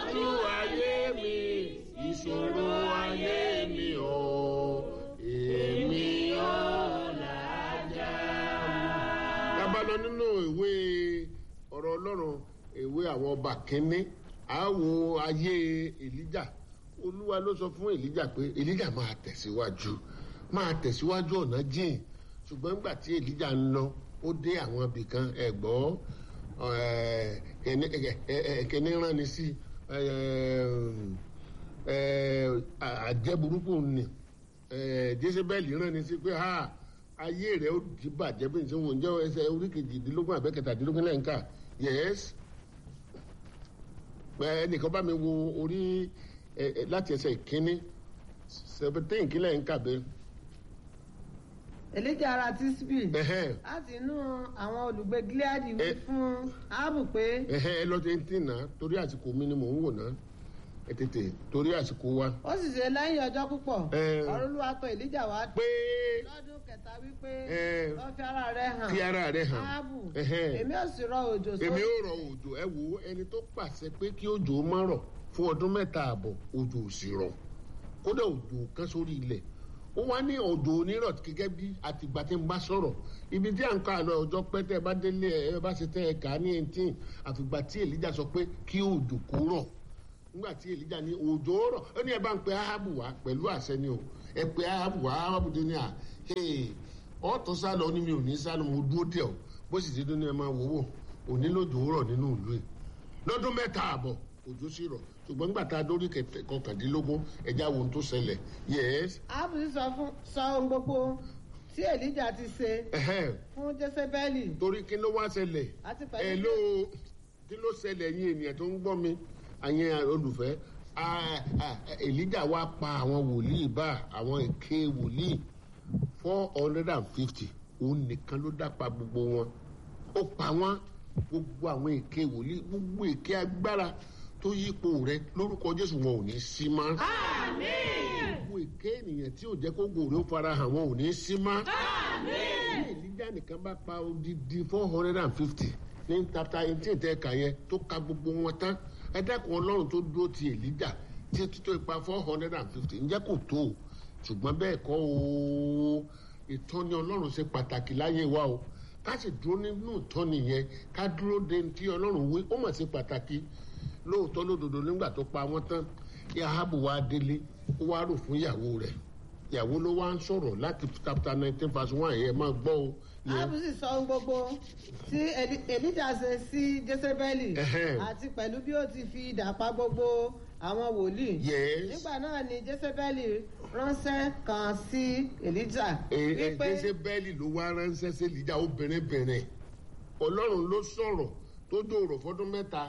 ìpọ́njú ayé mi ìṣòro ayé mi o èmi ò làjà. tábàlọ́ nínú ìwé ọ̀rọ̀ ọlọ́run ìwé àwọn ọba kínní àwo ayé èlíjà olúwa ló sọ fún èlíjà pé èlíjà máa tẹ̀síwájú máa tẹ̀síwájú ọ̀nà jìn ṣùgbọ́n nígbà tí èlíjà ń lọ ó dé àwọn ibì kan ẹ̀gbọ́ kẹ́ni rán ni sí àjẹ́ burúkú ni jésébẹ́lì rán ni sí pé ayé rẹ̀ ó di bàjẹ́ bí n ṣe wọ́n jẹ́ ẹsẹ̀ orí kejìdínlógún àbẹ́kẹtàdínlógún lẹ́yìn ká yẹ́s ẹnìkan bá mi wo orí láti ẹsẹ̀ ìkíní seventeen kílẹ̀ ń kàbẹ́. èlíjà ara tíṣbì láti inú àwọn olùgbé gileadi wí fún áàbù pé. ẹ lọ sí ti nà torí àsìkò mi ni mò ń wò náà ẹ tètè torí àsìkò wa. ó sì ṣe lẹ́yìn ọjọ́ púpọ̀ ọ̀rọ̀ olúwa tọ̀ èlíjà wá pé lọ́dún kẹta wípé lọ́ fi ara rẹ̀ hàn fi ara rẹ̀ hàn áàbù èmi ò sì rọ òjò sórí. èmi ò rọ òjò ẹ wo ẹni tó pàṣẹ pé kí òjò má rọ̀ fún ọdún mẹ́ta àbọ̀ òjò ò sì rọ̀ kódà òjò kan sórí ilẹ̀ ó wá ní òjò onírọ̀ gẹ́gẹ́ bí àtìgbà tí ń bá sọ̀rọ̀ ibi tí à ń kọ́ àlọ́ ọjọ́ pẹ́ tẹ́ ẹ bá délé ẹ bá ṣe tẹ́ ẹ kà á ní eighteen àfìgbà tí èlíjà sọ pé kí òjò kó rọ̀ nígbà tí èlíjà ní òjò rọ̀ ó ní ẹ bá ń pe ahabu wá pẹ̀lú àṣẹ ni o ẹ pe ahabu wá ahabu tó ní à ọ̀tọ̀ sálọ ó ní mi ò ní sálọ mo dúró dẹ̀ o bó sì ti dún ní ẹ máa wò wò òní lójò rọ̀ nínú ìlú yìí lọ́dún mẹ́ta àbọ̀ òjò sì rọ̀ ṣùgbọ́n nígbà tá a dórí kọkàndínlógún ẹja wo tó ṣẹlẹ̀ yes. áàbù sì sọ fún sọ ohun gbogbo tí èlíjà ti ṣe fún jésébẹ́lì. torí kí ló wá ṣẹlẹ̀ àti ẹ pẹ̀lú ló kí ló ṣẹlẹ̀ yín ènìyàn tó ń gbọ́ mi àyẹn olùfẹ́ èlíjà wá pa àwọn wòlíì bá àwọn èké wòlíì four hundred and fifty òun nìkan ló dápa gbogbo wọn ó pa wọn gbogbo àwọn èké wòlíì gbogbo èké agbára tó yípo rẹ lórúkọ jésù wọn ò ní sí mọ́. gbogbo èké ènìyàn tí ò jẹ́ kó gòrè ó fara hàn wọn ò ní sí mọ́. ní èlíjà nìkan bá pa odidi four hundred and fifty ní chapter eighteen tẹ́ ka yẹn tó ka gbogbo wọn tán ẹ dẹ́kun ọlọ́run tó dúró ti èlíjà tí títọ́ ipa four hundred and fifty ǹjẹ́ kò tó o ṣùgbọ́n bẹ́ẹ̀ kọ́ o ìtọ́ni ọlọ́run ṣe pàtàkì láyé wa o ká sì dúró nínú ìtọ́ni yẹn ká dúró de ti ọlọ́run wí ó mà ṣe pàtàkì lóòótọ́ lódodo nígbà tó pa wọ́n tán yahabu wa délé ó wá rò fún ìyàwó rẹ̀ ìyàwó ló wá ń sọ̀rọ̀ láti chapter nineteen verse one yẹn máa gbọ́ o. áàbù sì sọ ohun gbogbo tí Èlí- èlíjà ṣe sí jésébẹ́lì Ẹhẹ́n. àti pẹ̀lú bí ó ti fi idà pa gbogbo àwọn wòlíì. yes nígbà náà ni jésébẹ́lì ránṣẹ́ kan sí èlíjà ẹ ṣe bẹ́ẹ̀lì ló wá ránṣẹ́ sí ìlíjà obìnrin bẹ̀rẹ̀ ọlọ́run ló sọ̀rọ̀ tó dòrò fọdún mẹ́ta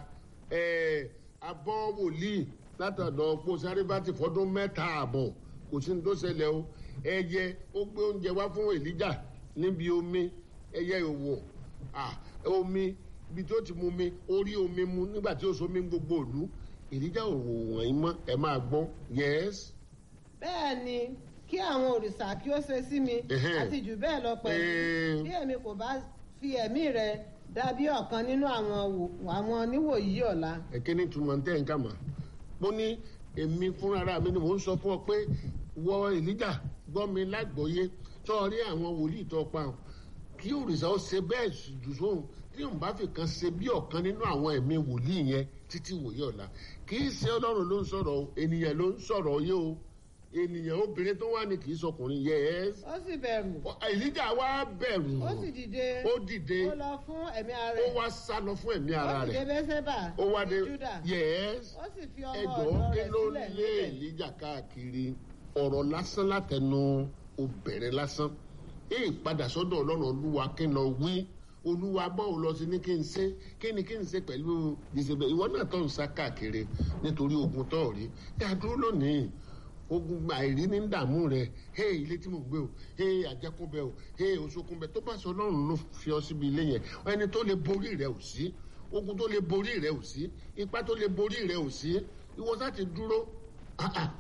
ẹ̀, abọ́ wòlíì látọ̀dọ̀ pọ̀ sáréfàtì fọdún mẹ́ta àbọ̀ kò sí ní tó ṣẹlẹ̀ o ẹyẹ ó gbé oúnjẹ wá fún èlíjà níbi omi ẹyẹ òwò ah, omi ibi tó ti mu mi ó rí omi mu nígbà tí ó so mi gbogbo òlu èlíjà òwò wọ̀nyí mọ́ ẹ máa gbọ́ yẹ́sì. bẹ́ẹ̀ ni kí àwọn òrìṣà kí ó ṣe sí mi Ẹhẹ́n. àti jù bẹ́ẹ̀ lọ pẹ̀lú Ẹ̀ẹ́. bí èmi kò bá fi ẹ̀mí rẹ dàbí ọ̀kan nínú àwọn wò- àwọn oníwòyí ọ̀la. ẹ̀kíní túmọ̀ ní tẹ́ǹkà mà mo ní èmi fúnra mi ni mò ń sọ fún ọ pé wọ èlíjà gbọ́ mi lágbọ́yé tó rí àwọn wòlíì tó pa ọ́ kí òrìṣà ó ṣe bẹ́ẹ̀ jù sóhun tí òun bá fi kan ṣe bí ọ̀kan nínú àwọn ẹ̀mí wòlíì yẹn títí wòye ọ̀la kì í ṣe ọlọ́run ló ń sọ̀rọ̀ o ènìyàn ló ń sọ̀rọ̀ yé o ènìyàn obìnrin tó wà ní kì í sọkùnrin yẹ ẹ́ ó sì bẹ̀rù èlíjà wá bẹ̀rù ó sì dìde ó dìde ó lọ fún ẹ̀mí ara ó rẹ̀ wá sá lọ fún ẹ̀mí ara ó sì rẹ̀ dé bẹ́sẹ̀bà ó wá dé ní júdà yẹ́s ó sì fi ọmọ ẹjọ́ ọ̀dọ́ kí rẹ̀ ló sílẹ̀ lé níbẹ̀. èlíjà káàkiri ọ̀rọ̀ lásán látẹnu obìnrin lásán èyí padà sọ́dọ̀ ọlọ́run olúwa kí n lọ wí olúwa bọ́ọ̀ lọ sí ní kí n ṣe kí ni kí n ṣe pẹ̀lú jésìbẹ̀ ìwọ náà tó ń sá káàkiri nítorí ogun tó rí dádúró lónìí ogun àìrí ní dààmú rẹ hey ilé tí mo gbé o hey àjẹkúnbẹ o hey oṣokúnbẹ tó bá sọ ọlọ́run ló fi ọ síbi ilé yẹn ẹni tó lè borí rẹ ò sí ogun tó lè borí rẹ ò sí ipá tó lè borí rẹ ò sí ìwọ sá ti dúró ah, ah,